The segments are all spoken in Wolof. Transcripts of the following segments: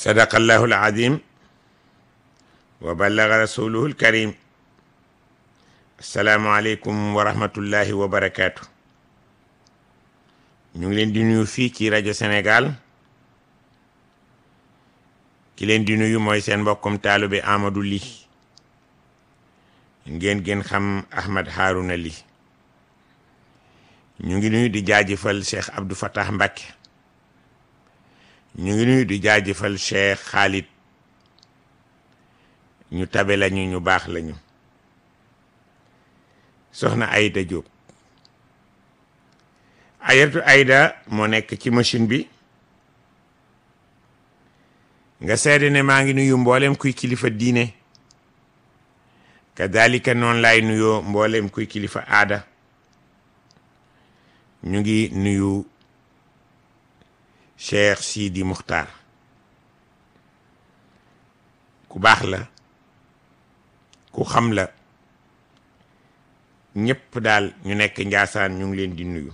sadaqallahu alazim wa ballaga rasuluhu alkarim assalaamu aleykum wa rahmatullahi wa barakaatu ñu ngi leen di nuyu fii ci rajo Sénégal ki leen di nuyu mooy seen mbokkum taalube Amadou Ly ngeen gën xam Ahmed Harouna Ly ñu ngi nuyu di jaajëfal Cheikh Abdou Fattah Mbacké ñu ngi nuyu di jaajëfal Cheikh Khalid ñu tabe lañu ñu baax lañu soxna Aïda Diop ayatu Aïda moo nekk ci machine bi nga seede ne maa ngi nuyu mboolem kuy kilifa diine kadalika noonu laay nuyoo mboolem kuy kilifa aada ñu ngi nuyu Cheikh Sidi Muxtaar ku baax la ku xam la ñëpp daal ñu nekk njaasaan ñu ngi leen di nuyu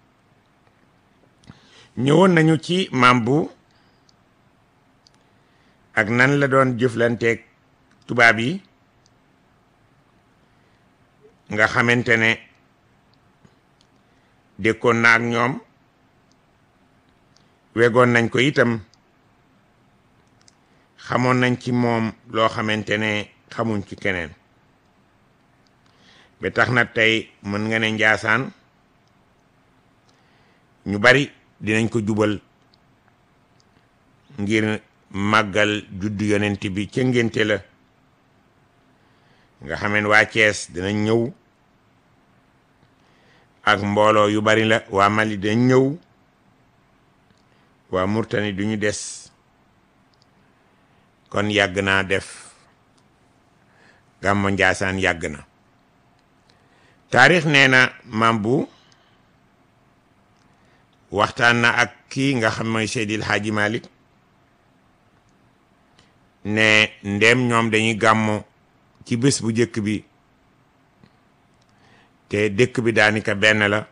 ñëwoon nañu ci maam bu ak nan la doon jëflanteeg tubaab yi nga xamante ne dékkoon na ak ñoom wegoon nañ ko itam xamoon nañ ci moom loo xamante ne xamuñ ci keneen ba tax na tey mën nga ne njaasaan ñu bari dinañ ko jubal ngir màggal juddu yonent bi ca ngénte la nga xameen waa Cees dinañ ñëw ak mbooloo yu bari la waa Mali dinañ ñëw waa Murtani duñu des kon yàgg naa def gàmmo Njaasaan yàgg na taarix nee na maam bu waxtaan na ak kii nga xam mooy Seydil Hadji Malick ne ndem ñoom dañuy gàmmo ci bés bu njëkk bi te dëkk bi daanaka benn la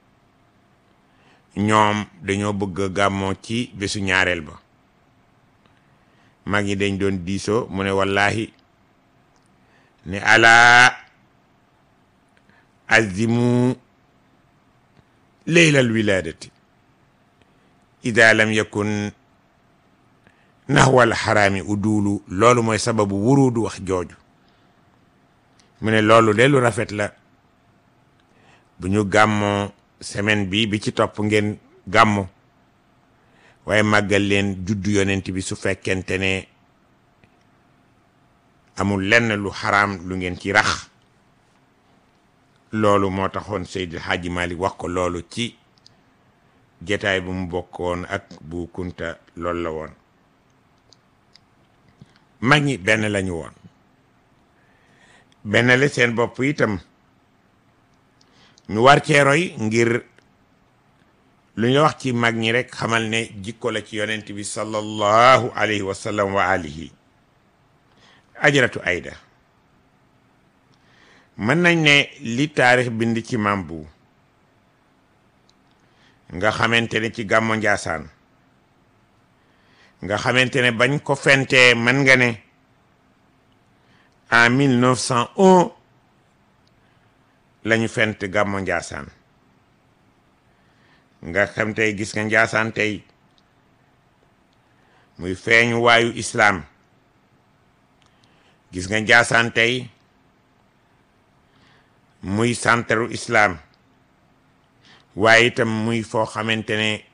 ñoom dañoo bëgg gàmmoo ci bésu ñaareel ba mag ñi dañ doon diisoo mu ne wallahi ne alaa azimu leylal wiladati ida lam yakun naxwal xaraami uduulu loolu mooy sababu wuruudu wax jooju mu ne loolu de lu rafet la bu ñu gàmmoo semaine bi bi ci topp ngeen gàmmo waaye màggal leen juddu yonent bi su fekkente ne amul lenn lu xaraam lu ngeen ci rax loolu moo taxoon Seydil Hadji Malick wax ko loolu ci jataay bu mu bokkoon ak bu kunta loolu la woon mag ñi benn lañu woon benn la seen bopp itam ñu war cee roy ngir lu ñu wax ci mag ñi rek xamal ne jikko la ci yonent bi sallallahu alayhi wa sallam wa alihi ajaratu ayda mën nañ ne li taarix bind ci maam bu nga xamante ne ci gàmmo njaasaan nga xamante ne bañ ko fentee mën nga ne en 1901 lañu fent gàmmo njaasaan nga xam tey gis nga njaasaan tey muy feeñu waayu islaam gis nga njaasaan tey muy santaru islaam waaye itam muy foo xamante ne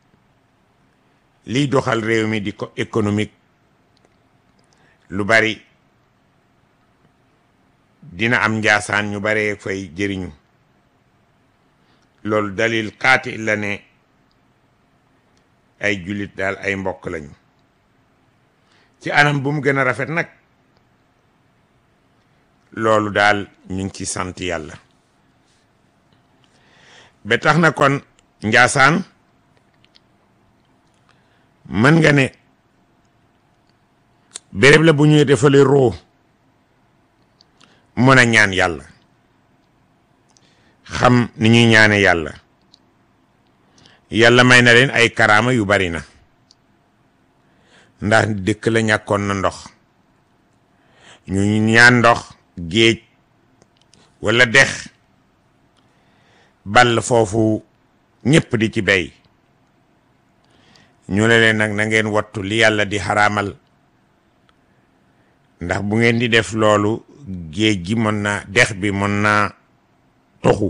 liy doxal réew mi di ko économique lu bari dina am njaasaan ñu baree fay jëriñu loolu dalil xaati la ne ay jullit daal ay mbokk lañu ci anam bu mu gën a rafet nag loolu daal ñu ngi ci sant yàlla ba tax na kon njaasaan mën nga ne béréb la bu ñuy defale roo mën a ñaan yàlla xam ni ñuy ñaane yàlla yàlla may na leen ay karaama yu bari na ndax dëkk la ñàkkoon na ndox ñu ñaan ndox géej walla dex ball foofu ñépp di ci bey ñu ne leen nag na ngeen wattu li yàlla di xaraamal ndax bu ngeen di def loolu géej gi mën naa dex bi mën naa toxu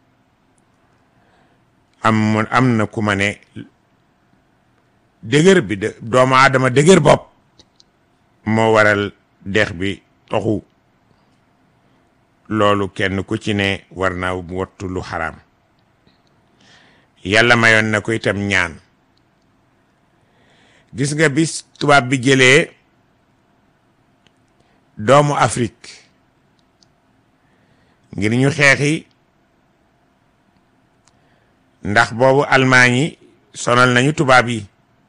am am na ku ma ne dëgër bi de doomu aadama dëgër bopp moo waral dex bi toxu loolu kenn ku ci ne war naa wattu lu xaraam yàlla mayoon na ko itam ñaan gis nga bis tubaab bi jëlee doomu Afrique ngir ñu xeexi ndax boobu almaañ yi sonal nañu tubaab yi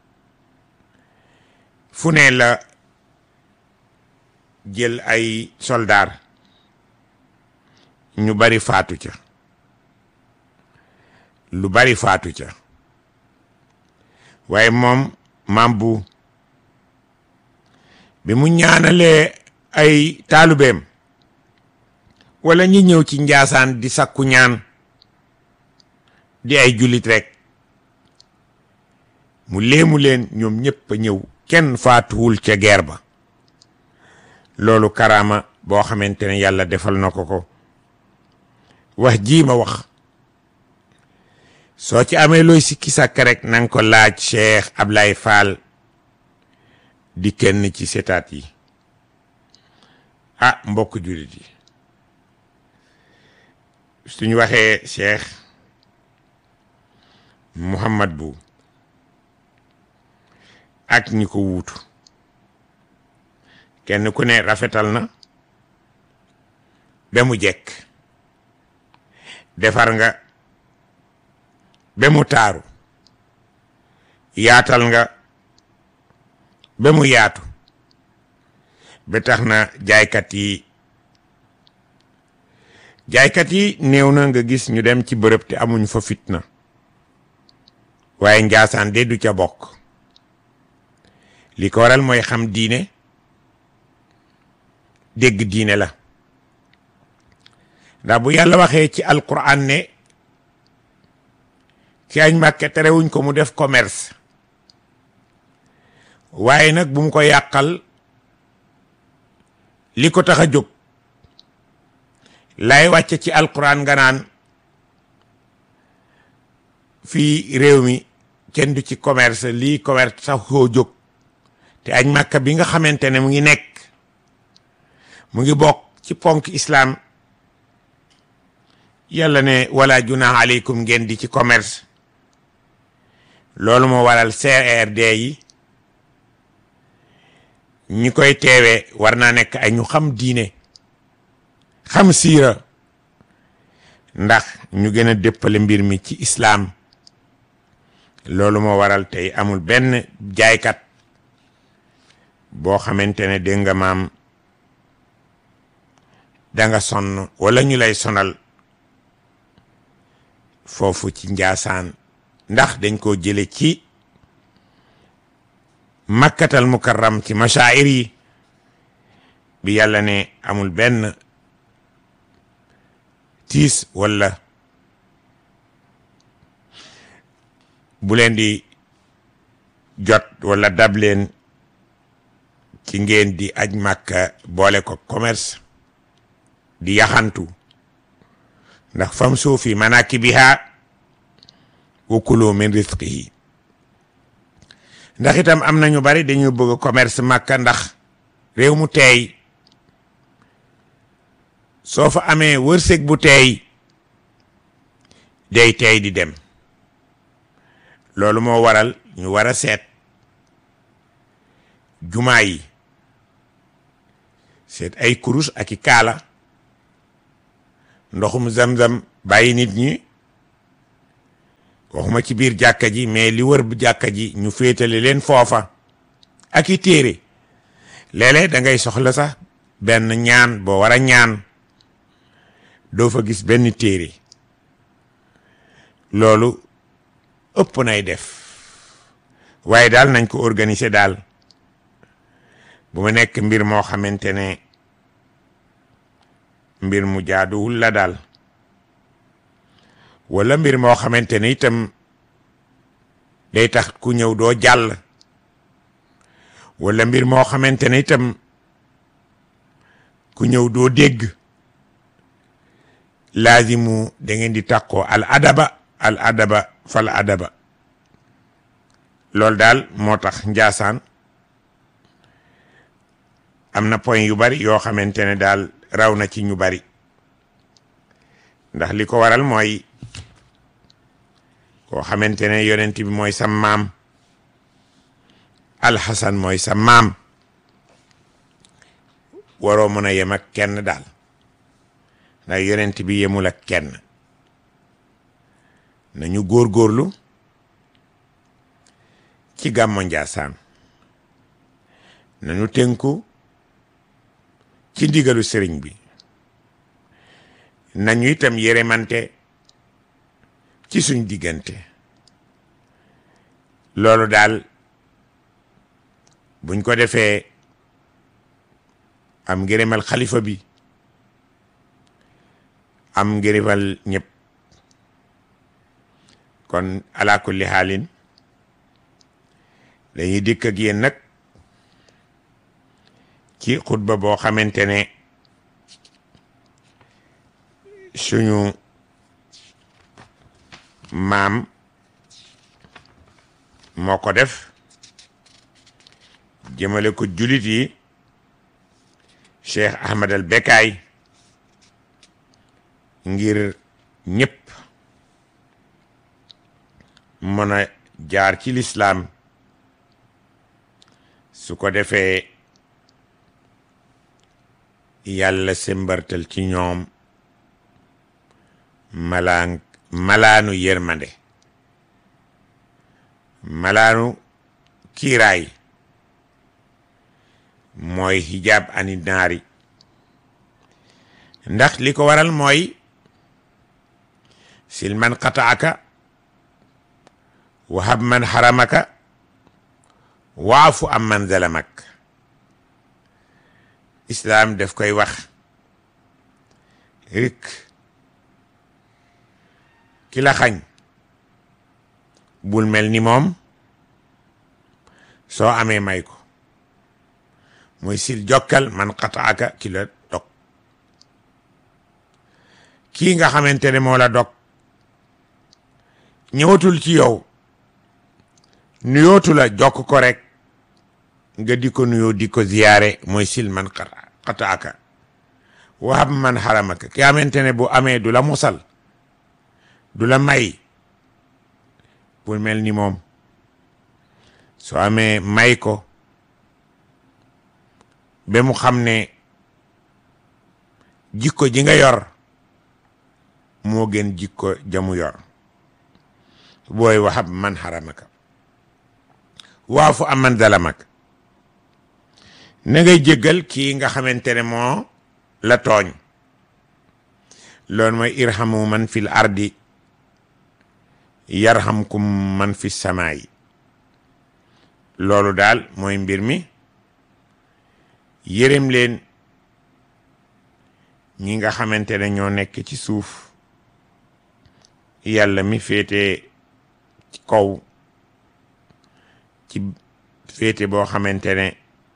fu ne la jël ay soldaar ñu bari faatu ca lu bari faatu ca waaye moom maam bu bi mu ñaanalee ay taalubeem wala ñi ñëw ci njaasaan di sakku ñaan di ay jullit rekk mu léemu leen ñoom ñépp a ñëw kenn faatuwul ca guerre ba loolu karaama boo xamante ne yàlla defal na ko ko wax jii ma wax soo ci amee looy sikki sàkk rek nanga ko laaj Cheikh Ablaye Fall di kenn ci setaat yi ah mbokk jullit yi suñu waxee Cheikh Mouhamad bu ak ñi ko wuutu kenn ku ne rafetal na ba mu jekk defar nga ba mu taaru yaatal nga ba mu yaatu ba tax na jaaykat yi jaaykat yi néew na nga gis ñu dem ci bërëb te amuñ fa fitna waaye njaasaan de du ca bokk li ko waral mooy xam diine dégg diine la ndax bu yàlla waxee ci alquran ne ci añ màkke terewuñ ko mu def commerce waaye nag bu mu ko yàqal li ko tax a jóg lay wàcce ci alquran nga naan fii réew mi kenn du ci commerce lii commerce sax koo jóg te añ màkka bi nga xamante ne mu ngi nekk mu ngi bokk ci ponk islam yàlla ne wala junah aleykum ngeen di ci commerce loolu moo waral CRD yi ñi koy teewee war naa nekk ay ñu xam diine xam siira ndax ñu gën a déppale mbir mi ci islaam loolu moo waral tey amul benn jaaykat boo xamante ne dégg nga maam danga sonn wala ñu lay sonal foofu ci njaasaan ndax dañ koo jële ci makkatal mukarram ci mashaa'ir yi bi yàlla ne amul benn tiis wala bu leen di jot wala dab leen ci ngeen di aj màkka boole ko commerce di yaxantu ndax fam suufi manakibiha wa kulu min rizqihi ndax itam am na ñu bari dañu bëgg commerce màkka ndax réew mu teey soo fa amee wërsëg bu teey day teey di dem loolu moo waral ñu war a seet jumaa yi seet ay kurus ak i kaala ndoxum zam-zam bàyyi nit ñi waxuma ci biir jàkka ji mais li wër bu jàkka ji ñu féetale leen foofa ak i téere léeg-léeg da ngay soxla sax benn ñaan boo war a ñaan doo fa gis benn téere loolu ëpp nay def waaye daal nañ ko organiser daal bu mu nekk mbir moo xamante ne mbir mu jaaduwul la daal wala mbir moo xamante ne itam day tax ku ñëw doo jàll wala mbir moo xamante ne itam ku ñëw doo dégg laazimu da ngeen di tàqoo al adaba al adaba fal adaba loolu daal moo tax njaasaan am na point yu bari yoo xamante ne daal raw na ci ñu bari ndax li ko waral mooy koo xamante ne yonent bi mooy sa maam alxasan mooy sa maam waroo mën a yem ak kenn daal ndax yonent bi yemul ak kenn nañu góorgóorlu ci gàmmo Njaasaan nañu tënku ci ndigalu sëriñ bi nañu itam yëremante ci suñ diggante loolu daal buñ ko defee am ngërëmal xalifa bi am ngërëmal ñëpp kon ala kulli xaalin dañuy dikk ak yéen nag ci xutba boo xamante ne suñu maam moo ko def jëmale ko julit yi Cheikh Ahmad al Bekaay ngir ñëpp mën a jaar ci lislaam su ko defee yàlla sembartal ci ñoom malaan malaanu yërmande malaanu kiiraay mooy hijab ani naari ndax li ko waral mooy sil man qataaka wahab man haramaka waafu am man zalamak islaam daf koy wax rik ki la xañ bul mel ni moom soo amee may ko mooy sil jokkal man xataaka ki la dog kii nga xamante ne moo la dog ñëwatul ci yow nuyootu la jokk ko rek nga di ko nuyoo di ko ziyaare mooy sil man xataaka wahab man xaramaka ki xamante ne bu amee du la musal du la may bul mel ni moom soo amee may ko ba mu xam ne jikko ji nga yor moo gën jikko jamu yor booy waxab man xaramaka waafu am man dalamaka na ngay jéggal kii nga xamante ne moo la tooñ loolu mooy irhamu man fil ardi yarhamkum man fi samaayi loolu daal mooy mbir mi yërëm leen ñi nga xamante ne ñoo nekk ci suuf yàlla mi féete ci kaw ci féete boo xamante ne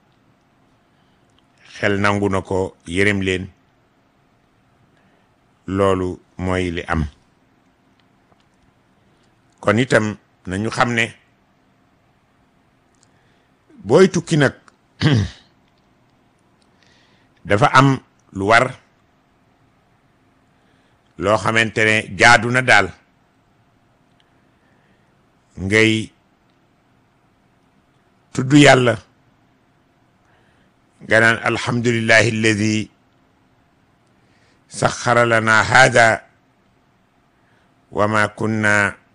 xel nangu na ko yërëm leen loolu mooy li am kon itam nañu xam ne booy tukki nag dafa am lu war loo xamante ne jaadu na daal ngay tudd yàlla nga naan alhamdulillahi alladi saxara lana hada wa ma kunna